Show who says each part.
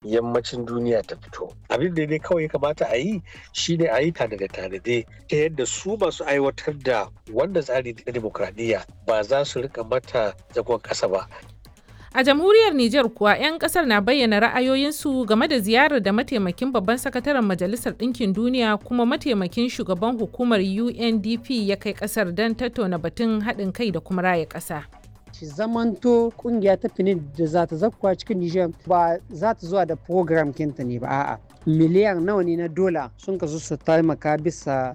Speaker 1: yammacin duniya ta fito abin da ne kawai kamata a yi shine a yi tanade-tanade ta yadda su masu aiwatar da wannan tsari na demokradiyya ba za su rika mata zagon ƙasa ba
Speaker 2: A jamhuriyar Nijar kuwa 'yan kasar na bayyana ra'ayoyinsu game da ziyarar da mataimakin babban sakataren Majalisar Ɗinkin Duniya kuma mataimakin shugaban hukumar UNDP ya kai kasar don tattauna batun haɗin kai da kuma raya ƙasa.
Speaker 3: shi zamanto kungiya ta fini da za ta zakkuwa cikin Nijar ba za ta zuwa da program kinta ne ba a'a miliyan nawa ne na dola sun kasu su taimaka bisa